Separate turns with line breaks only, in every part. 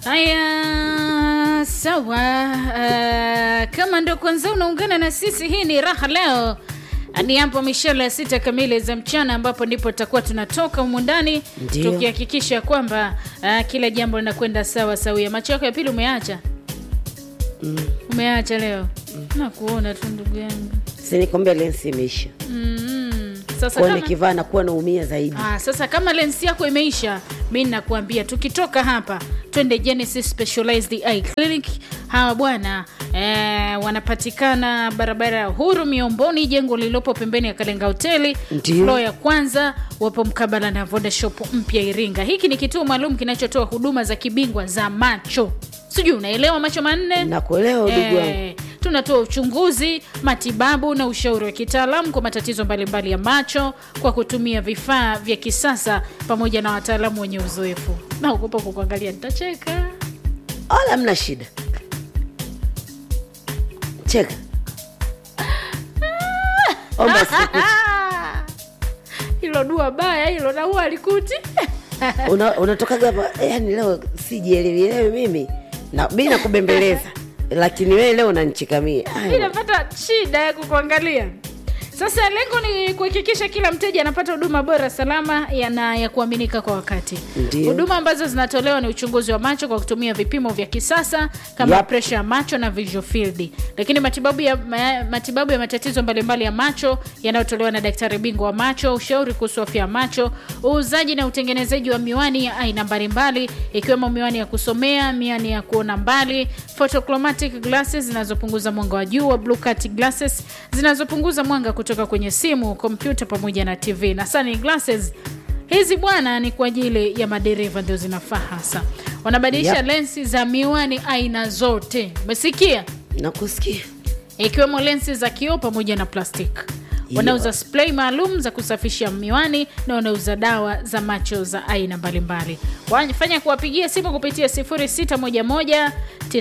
Haya, sawa. Uh, kama ndo kwanza unaungana na sisi, hii ni raha leo ni hapo mishale ya sita kamili za mchana, ambapo ndipo tutakuwa tunatoka humu ndani
Ndio.
tukihakikisha kwamba uh, kila jambo linakwenda sawa sawia. Macho yako ya pili umeacha umeacha leo na kuona tu ndugu yangu
sinikwambia lensi imeisha
mm, sasa
kwa
kama,
nikivaa nakuwa naumia zaidi
Ah, sasa kama lensi yako imeisha, mi nakuambia tukitoka hapa twende Genesis Specialized Eye Clinic. Hawa bwana eh, wanapatikana barabara ya Uhuru Miomboni, jengo lililopo pembeni ya Kalenga Hoteli
Ndio.
floor ya kwanza, wapo mkabala na Voda Shop mpya Iringa. Hiki ni kituo maalum kinachotoa huduma za kibingwa za macho, sijui unaelewa macho manne
nakuelewa ndugu wangu
Eh, tunatoa uchunguzi, matibabu na ushauri wa kitaalamu kwa matatizo mbalimbali ya macho kwa kutumia vifaa vya kisasa pamoja na wataalamu wenye uzoefu. Naogopa kukuangalia, nitacheka.
wala mna shida cheka omba siku
Ah, hilo dua baya hilo, na huwa alikuti
una, unatokaga hapa yani leo sijielewielewi mimi na mi nakubembeleza lakini wewe leo unanichikamia
mi napata shida ya kukuangalia. Sasa lengo ni kuhakikisha kila mteja anapata huduma bora, salama ya na ya kuaminika kwa wakati.
Ndio.
Huduma ambazo zinatolewa ni uchunguzi wa macho kwa kutumia vipimo vya kisasa kama
Yep.
presha ya macho na visual field, lakini matibabu ya, ma, matibabu ya matatizo mbalimbali ya macho yanayotolewa na daktari bingwa wa macho, ushauri kuhusu afya ya macho, uuzaji na utengenezaji wa miwani ya aina mbalimbali ikiwemo miwani ya kusomea, miwani ya kuona mbali, photochromatic glasses zinazopunguza mwanga wa juu wa blue cut glasses zinazopunguza mwanga kutoka kwenye simu, kompyuta pamoja na TV na sunglasses hizi bwana ni kwa ajili ya madereva ndio zinafaa hasa. Wanabadilisha
Yep.
lensi za miwani aina zote, umesikia?
nakusikia
ikiwemo lensi za kioo pamoja na plastiki. Wanauza spray maalum za kusafisha miwani na wanauza dawa za macho za aina mbalimbali. Wafanya kuwapigia simu kupitia 0611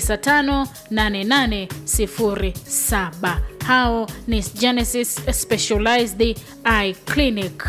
958807. Hao ni Genesis Specialized Eye Clinic.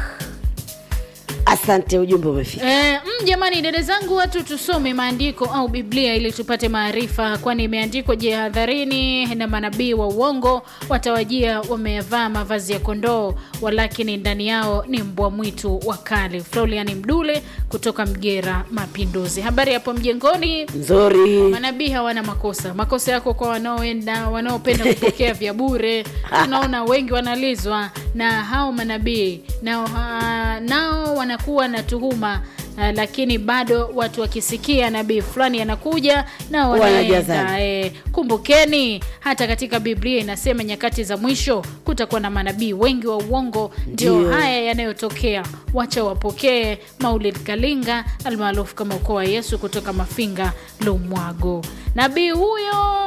asante ujumbe umefika
E, mm, jamani dada zangu watu tusome maandiko au biblia ili tupate maarifa kwani imeandikwa jihadharini na manabii wa uongo watawajia wamevaa mavazi ya kondoo walakini ndani yao ni mbwa mwitu wakali florian mdule kutoka mgera mapinduzi habari hapo mjengoni
nzuri
manabii hawana makosa makosa yako kwa wanaoenda wanaopenda kupokea vya bure tunaona wengi wanalizwa na hao manabii nao, uh, nao wanakuwa na tuhuma uh, lakini bado watu wakisikia nabii fulani anakuja nao wanaenda
Wanajazana.
e, kumbukeni hata katika biblia inasema nyakati za mwisho kutakuwa na manabii wengi wa uongo ndio
Ndio.
haya yanayotokea wacha wapokee maulid kalinga almaarufu kama ukoo wa yesu kutoka mafinga lumwago nabii huyo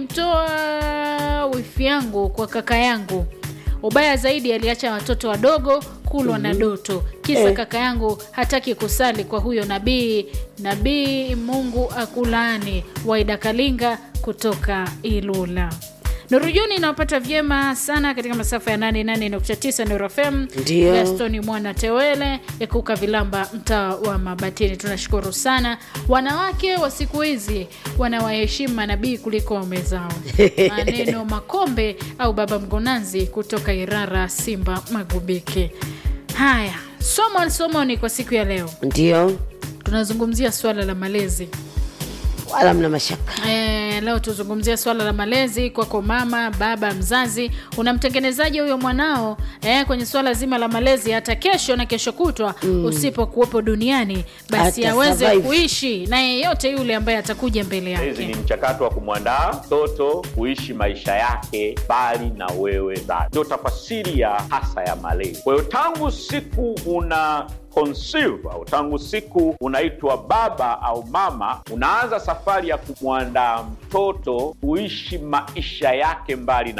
alimtoa wifi yangu kwa kaka yangu ubaya zaidi aliacha watoto wadogo kulwa na doto kisa
Eh.
kaka yangu hataki kusali kwa huyo nabii nabii mungu akulaani waida kalinga kutoka ilula nurujuni inawapata vyema sana katika masafa ya 88.9 Nuru FM
Ndio.
Gastoni mwana tewele ekuka vilamba mtaa wa mabatini tunashukuru sana wanawake wa siku hizi wanawaheshimu manabii kuliko waume zao maneno makombe au baba mgonanzi kutoka irara simba magubike haya somo somoni kwa siku ya leo
ndio
tunazungumzia swala la malezi
wala mna mashaka
E, leo tuzungumzia swala la malezi kwako mama baba mzazi unamtengenezaji huyo mwanao e, kwenye swala zima la malezi hata kesho na kesho kutwa mm. usipokuwepo duniani basi
Ata
aweze
survive.
kuishi na yeyote yule ambaye atakuja mbele
Malezi ni
yake
mchakato wa kumwandaa mtoto kuishi maisha yake mbali na wewe zazi, ndio tafasiri ya hasa ya malezi. Kwa hiyo tangu siku una conceive au tangu siku unaitwa baba au mama, unaanza safari ya kumwandaa mtoto kuishi maisha yake mbali na wewe.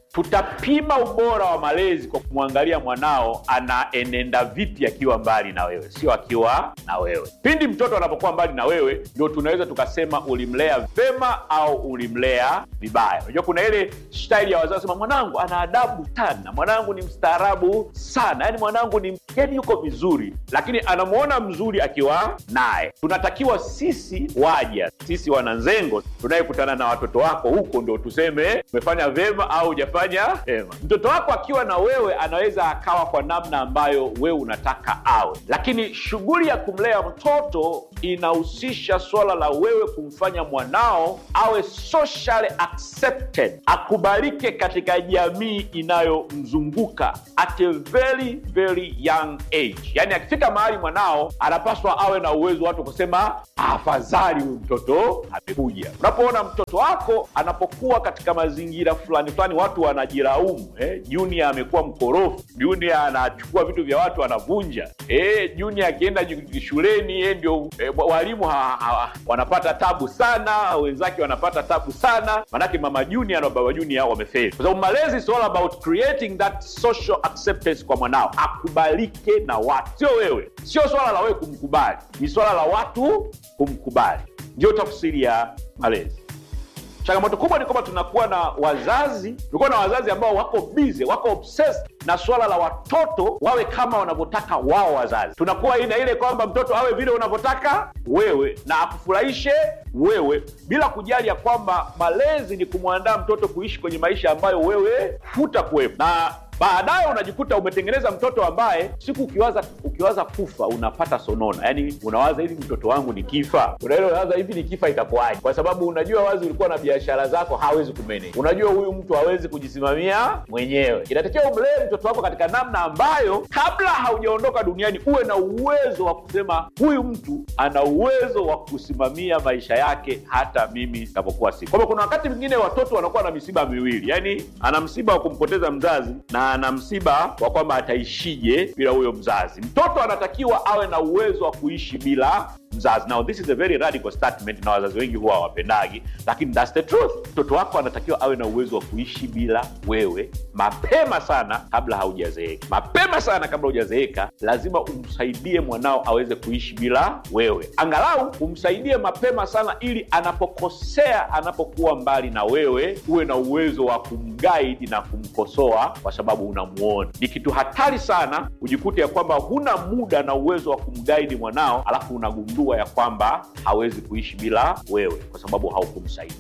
tutapima ubora wa malezi kwa kumwangalia mwanao anaenenda vipi akiwa mbali na wewe sio akiwa na wewe pindi mtoto anapokuwa mbali na wewe ndio tunaweza tukasema ulimlea vema au ulimlea vibaya unajua kuna ile staili ya wazazi sema mwanangu ana adabu sana mwanangu ni mstaarabu sana yani mwanangu ni yani yuko vizuri lakini anamwona mzuri akiwa naye tunatakiwa sisi waja sisi wananzengo tunayekutana na watoto wako huko ndo tuseme umefanya vema au hujafanya vema mtoto wako akiwa na wewe anaweza akawa kwa namna ambayo wewe unataka awe lakini shughuli ya kumlea mtoto inahusisha swala la wewe kumfanya mwanao awe socially accepted akubalike katika jamii inayomzunguka at a very very young age yaani akifika mahali mwanao anapaswa awe na uwezo watu kusema afadhali huyu mtoto amekuja unapoona mtoto wako anapokuwa katika mazingira fulani fulani watu wanajiraumu eh? junior amekuwa mkorofu junior anachukua vitu vya watu anavunja eh, junior akienda ju- shuleni eh, ndio eh, walimu ha, ha, wanapata tabu sana wenzake wanapata tabu sana manake mama junior na baba junior wamefeli kwa sababu malezi is all about creating that social acceptance kwa mwanao akubalike na watu sio wewe sio swala la wewe kumkubali ni swala la watu kumkubali ndio tafsiri ya malezi changamoto kubwa ni kwamba tunakuwa na wazazi tulikuwa na wazazi ambao wako bize wako obsessed na swala la watoto wawe kama wanavyotaka wao wazazi tunakuwa ina ile kwamba mtoto awe vile unavyotaka wewe na akufurahishe wewe bila kujali ya kwamba malezi ni kumwandaa mtoto kuishi kwenye maisha ambayo wewe hutakuwepo na baadaye unajikuta umetengeneza mtoto ambaye siku ukiwaza ukiwaza kufa unapata sonona yaani unawaza hivi mtoto wangu ni kifa unaile unawaza hivi ni kifa itakuwaje kwa sababu unajua wazi ulikuwa na biashara zako hawezi kumanage unajua huyu mtu hawezi kujisimamia mwenyewe inatakiwa umlee mtoto wako katika namna ambayo kabla haujaondoka duniani uwe na uwezo wa kusema huyu mtu ana uwezo wa kusimamia maisha yake hata mimi napokuwa siku kwamba kuna wakati mwingine watoto wanakuwa na misiba miwili yaani ana msiba wa kumpoteza mzazi na ana msiba wa kwamba ataishije bila huyo mzazi mtoto anatakiwa awe na uwezo wa kuishi bila mzazi now this is a very radical statement na wazazi wengi huwa hawapendagi lakini that's the truth mtoto wako anatakiwa awe na uwezo wa kuishi bila wewe mapema sana kabla haujazeeka mapema sana kabla hujazeeka lazima umsaidie mwanao aweze kuishi bila wewe angalau umsaidie mapema sana ili anapokosea anapokuwa mbali na wewe uwe na uwezo wa kumgaidi na kumkosoa kwa sababu unamuona ni kitu hatari sana ujikute ya kwamba huna muda na uwezo wa kumgaidi mwanao alafu unagundua ya kwamba hawezi kuishi bila wewe kwa sababu haukumsaidia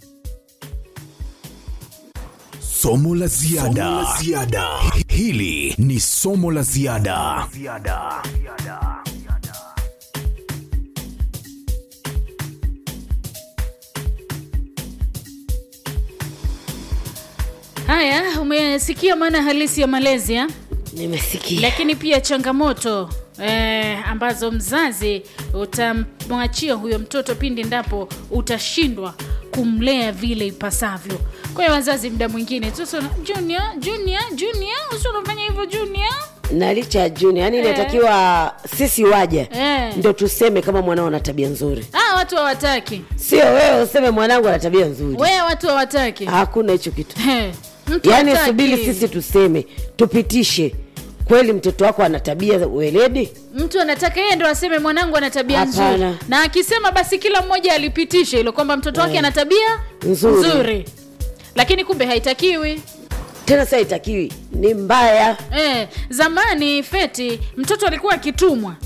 Somo la ziada. Somo la ziada. Hili ni somo la ziada.
haya umesikia maana halisi ya malezi ha?
nimesikia
lakini pia changamoto eh, ambazo mzazi utamwachia huyo mtoto pindi ndapo utashindwa kumlea vile ipasavyo kwa hiyo wazazi mda mwingine sasa junior junior junior usi unafanya hivyo junior
na licha ya juni yani
Eh.
inatakiwa sisi waja
Eh.
ndo tuseme kama mwanao ana tabia nzuri
ah, watu hawataki
sio wewe useme mwanangu ana tabia nzuri
wee watu hawataki
hakuna hicho kitu
Eh, mtu
yaani
hataki.
subiri sisi tuseme tupitishe kweli mtoto wako ana tabia za weledi
mtu anataka yeye ndo aseme mwanangu ana tabia
Hapana.
nzuri na akisema basi kila mmoja alipitishe hilo kwamba mtoto wake
Eh.
ana tabia
Nzuri.
nzuri lakini kumbe haitakiwi
tena saa itakiwi ni mbaya
eh, zamani feti mtoto alikuwa akitumwa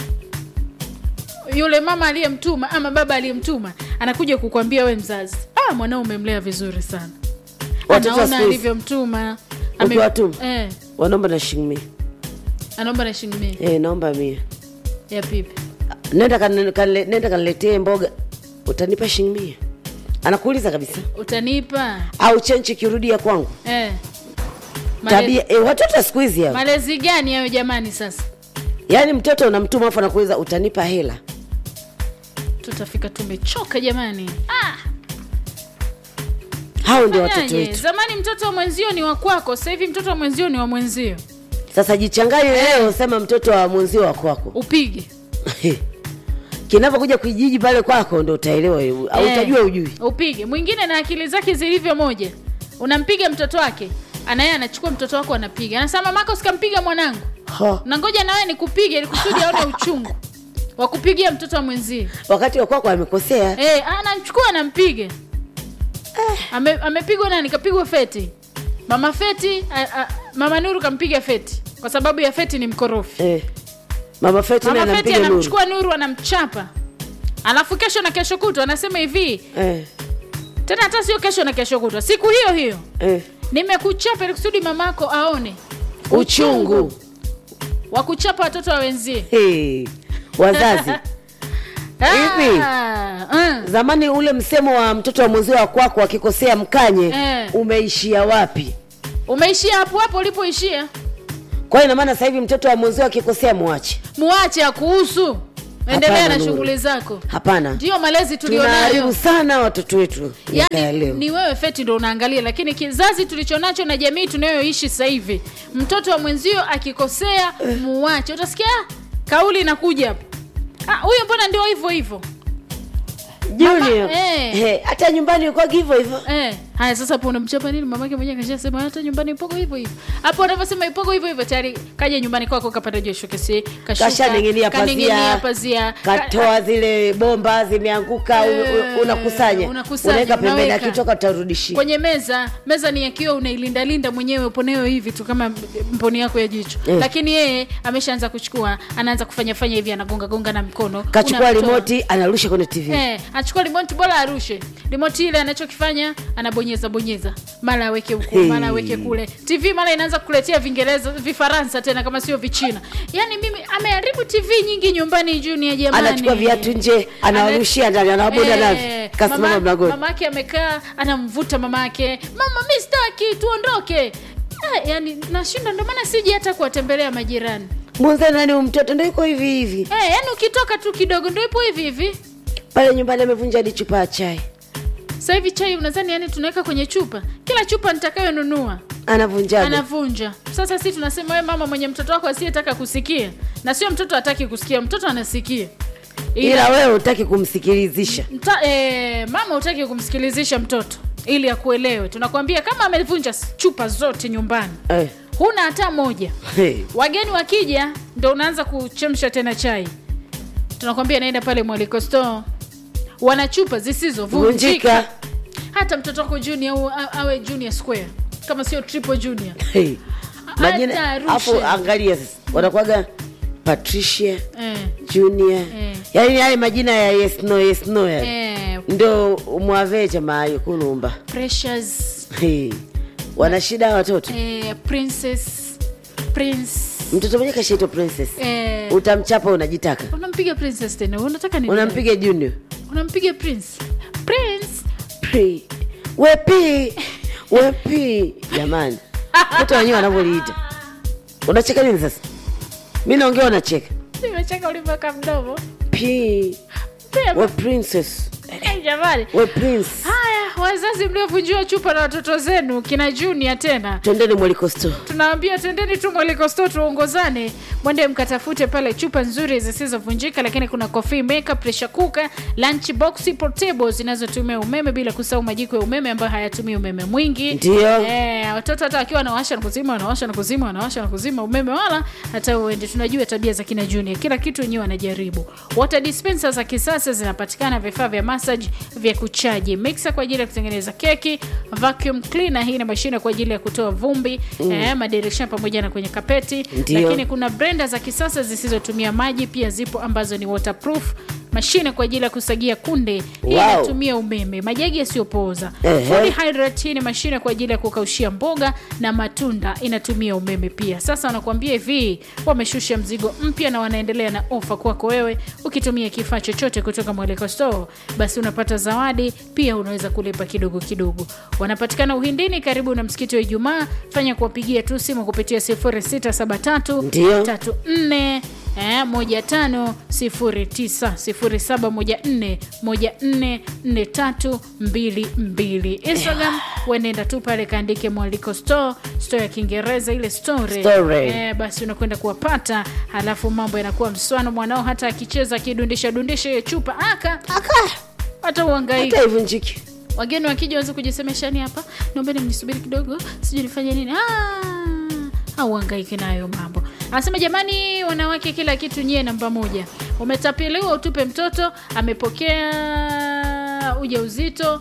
yule mama aliyemtuma ama baba aliyemtuma anakuja kukwambia we mzazi ah, mwanao umemlea vizuri sana
Watoto wa
anaona
siku hizi.
alivyomtuma Ame-
Ukiwatuma?
eh,
wanaomba na shilingi mia
anaomba na shilingi mia
eh, naomba mia
ya pipi
nenda kanle- kanle- nenda kaniletee mboga utanipa shilingi mia anakuuliza kabisa
utanipa
au chenchi kirudia kwangu
eh. Male-
tabia eh, watoto wa siku hizi hao
malezi gani hayo jamani sasa
yaani mtoto unamtuma afu anakuuliza utanipa hela
tutafika tumechoka jamani ah,
hao ndio watoto
fanyaje?
wetu
zamani mtoto wa mwenzio ni wa kwako sasa hivi mtoto wa mwenzio ni wa mwenzio
sasa jichanganye leo sema mtoto wa mwenzio wa kwako
upige
kinavyokuja kijiji pale kwako ndo utaelewa au
Eh,
utajua ujui
upige mwingine na akili zake zilivyo moja unampiga mtoto wake anaye anachukua mtoto wako anapiga anasema mamako usikampiga mwanangu
Ha.
na ngoja nawe nikupige ili kusudi aone uchungu wa kupigia mtoto wa mwenzie
wakati wa kwako amekosea
Eh, anamchukua anampiga Ame, amepigwa nani kapigwa feti mama feti a, a, mama nuru kampiga feti kwa sababu ya feti ni mkorofi
eh. mama Feti naye
mama feti
anampiga nuru
anamchukua nuru anamchapa alafu kesho na kesho kutwa anasema hivi
eh.
tena hata sio kesho na kesho kutwa siku hiyo hiyo
eh.
nimekuchapa ili kusudi mamako aone
uchungu
wa kuchapa watoto wa wenzie
hey. wazazi Hivi?
Ah, mm.
zamani ule msemo wa mtoto wa mwenzio wa kwako akikosea mkanye
Eh.
umeishia wapi
umeishia hapo hapo ulipoishia
kwa hiyo inamaana sasa hivi mtoto wa mwenzio akikosea mwache
muache akuhusu endelea
Hapana,
na
Nuru.
shughuli zako
hapana
ndiyo malezi
tunaharibu
tulionayo
sana watoto wetu miaka ya
yani
leo
ni wewe feti ndo unaangalia lakini kizazi tulichonacho na jamii tunayoishi sasa hivi mtoto wa mwenzio akikosea muache utasikia "Ah, kauli inakuja hapo "Ah, huyo mbona ndio hivyo hivyo
junior
eh.
Eh, hata nyumbani kwa hivyo hivyo
Eh, haya sasa hapo unamchapa nini mamake mwenyewe kashasema hata nyumbani ipogo hivyo hivyo. Hapo unavyosema ipogo hivyo hivyo tayari kaja nyumbani kwako kapata josho kesi kashuka.
kashaning'inia
kaning'inia
pazia
pazia.
katoa zile bomba zimeanguka
Eh,
un- un- unakusanya
unakusanya,
unaweka pembeni
unaweka.
akitoka utarudishia
kwenye meza meza ni yakiwa unailindalinda mwenyewe uponewe hivi tu kama mponi yako ya jicho
Eh.
lakini yeye ameshaanza kuchukua anaanza kufanya fanya hivi anagonga gonga na mkono
kachukua
unamtoa.
rimoti anarusha kwenye tv
Eh, achukua remote bora arushe remote ile anachokifanya anabonyeza bonyeza mara aweke huku
Hey.
mara aweke kule tv mara inaanza kukuletea vingereza vifaransa tena kama sio vichina yaani mimi ameharibu tv nyingi nyumbani junior jamani
anachukua viatu nje anawarushia ndani anawaboda navyo kasimama
mama-
mlangoni
mamake amekaa anamvuta mamake mama mi staki tuondoke eh, yani nashinda ndio maana siji hata kuwatembelea majirani
mwenzani nani huyu mtoto ndo yuko hivi hivi
eh, yani ukitoka tu kidogo ndo ipo hivi hivi
pale nyumbani amevunja hadi chupa ya chai
sasa hivi chai unadhani yani tunaweka kwenye chupa kila chupa nitakayonunua
anavunjaga
anavunja sasa si tunasema we mama mwenye mtoto wako asiyetaka kusikia na sio mtoto hataki kusikia mtoto anasikia
ila wewe hutaki kumsikilizisha
mta, e, mama hutaki kumsikilizisha mtoto ili akuelewe tunakwambia kama amevunja s- chupa zote nyumbani
eh.
huna hata moja
hey.
wageni wakija ndo unaanza kuchemsha tena chai tunakwambia naenda pale mwaliko store wana chupa zisizovunjika
vunjika
hata mtoto wako junior au a- awe junior square kama sio triple junior
hey. majina
Hata
afu
arushe.
angalia sasa wanakuwaga patricia
eh,
junior
Eh.
yaani yale majina ya yes no yes no ya
eh,
ndo mwavecha maayo kulumba
precious
hey. wana shida hawa watoto
eh, princess prince
mtoto mwenye kashaitwa princess
eh,
utamchapa unajitaka
unampiga princess tena unataka nini
unampiga junior
unampiga prince prince
Pri. wepi wepi jamani mtoto wenyewe wanavyoliita unacheka nini sasa mi naongea unacheka
nimecheka ulivyoka mdomo
P.
Pia,
we princess
eh, jamani
we prince
haya wazazi mliovunjiwa chupa na watoto zenu kina junior tena
twendeni mwaliko store
tunawambia tendeni tu mwelikosto tuongozane mwende mkatafute pale chupa nzuri zisizovunjika lakini kuna coffee maker pressure cooker lunch box portable zinazotumia umeme bila kusahau majiko ya umeme ambayo hayatumii umeme mwingi
Ndio.
eh, watoto hata wakiwa wanawasha na kuzima wanawasha na kuzima wanawasha na kuzima umeme wala hata uende tunajua tabia za kina junior kila kitu wenyewe wanajaribu water dispenser za kisasa zinapatikana vifaa vya massage vya kuchaji mixer kwa ajili ya kutengeneza keki vacuum cleaner hii ni mashine kwa ajili ya kutoa vumbi mm. eh, madirisha pamoja na kwenye kapeti
Ndio.
lakini kuna blender za kisasa zisizotumia maji pia zipo ambazo ni waterproof mashine kwa ajili ya kusagia kunde hii
Wow.
inatumia umeme majagi yasiyopooza
Ehe.
Fully hydrate hii ni mashine kwa ajili ya kukaushia mboga na matunda inatumia umeme pia sasa wanakuambia hivi wameshusha mzigo mpya na wanaendelea na ofa kwako wewe ukitumia kifaa chochote kutoka mweleko store basi unapata zawadi pia unaweza kulipa kidogo kidogo wanapatikana uhindini karibu na msikiti wa ijumaa fanya kuwapigia tu simu kupitia 0673
Ndio.
34 eh, moja tano sifuri tisa sifuri saba moja nne moja nne nne tatu mbili mbili instagram wenenda tu pale kaandike mwaliko store store ya kiingereza ile story
Story.
eh, basi unakwenda kuwapata halafu mambo yanakuwa mswano mwanao hata akicheza akidundisha dundisha hiyo chupa aka hata uangaika
hata ivunjiki
wageni wakija waweze kujisemeshani hapa naombeni mnisubiri kidogo sijui nifanye nini ah, au hangaiki nayo mambo anasema jamani wanawake kila kitu nyie namba moja umetapeliwa utupe mtoto amepokea ujauzito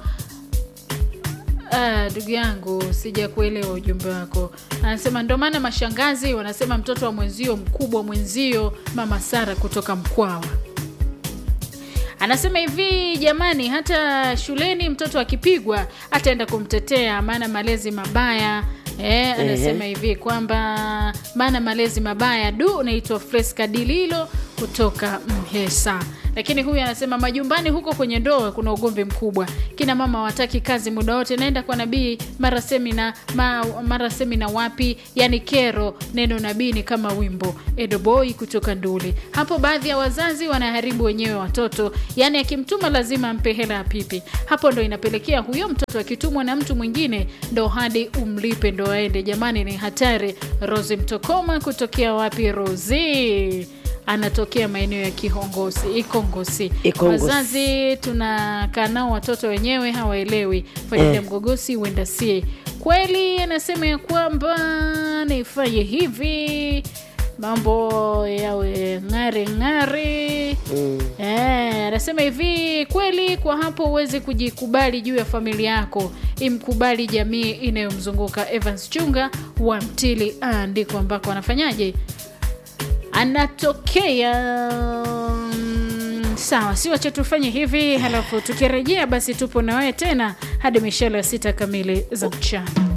Ah, ndugu yangu sija kuelewa ujumbe wako anasema ndo maana mashangazi wanasema mtoto wa mwenzio mkubwa mwenzio mama sara kutoka mkwawa anasema hivi jamani hata shuleni mtoto akipigwa ataenda kumtetea maana malezi mabaya Eh, anasema hivi kwamba maana malezi mabaya du unaitwa freska dililo kutoka mhesa lakini huyu anasema majumbani huko kwenye ndoa kuna ugomvi mkubwa kina mama wataki kazi muda wote naenda kwa nabii mara semina ma, mara semina wapi yani kero neno nabii ni kama wimbo edoboi kutoka nduli hapo baadhi ya wazazi wanaharibu wenyewe watoto yani akimtuma lazima ampe hela ya pipi hapo ndo inapelekea huyo mtoto akitumwa na mtu mwingine ndo hadi umlipe ndo aende jamani ni hatari rosi mtokoma kutokea wapi rosi anatokea maeneo ya kihongosi ikongosi
Ikongosi.
wazazi tunakaa nao watoto wenyewe hawaelewi faida
Eh.
mgogosi huenda sie kweli anasema ya kwamba nifanye hivi mambo yawe ng'ari ng'ari
Mm.
Eh, anasema hivi kweli kwa hapo huwezi kujikubali juu ya familia yako imkubali jamii inayomzunguka evans chunga wa mtili ah, ndiko ambako anafanyaje anatokea mm, sawa si wacha tufanye hivi halafu tukirejea basi tupo na wewe tena hadi mishale ya sita kamili za mchana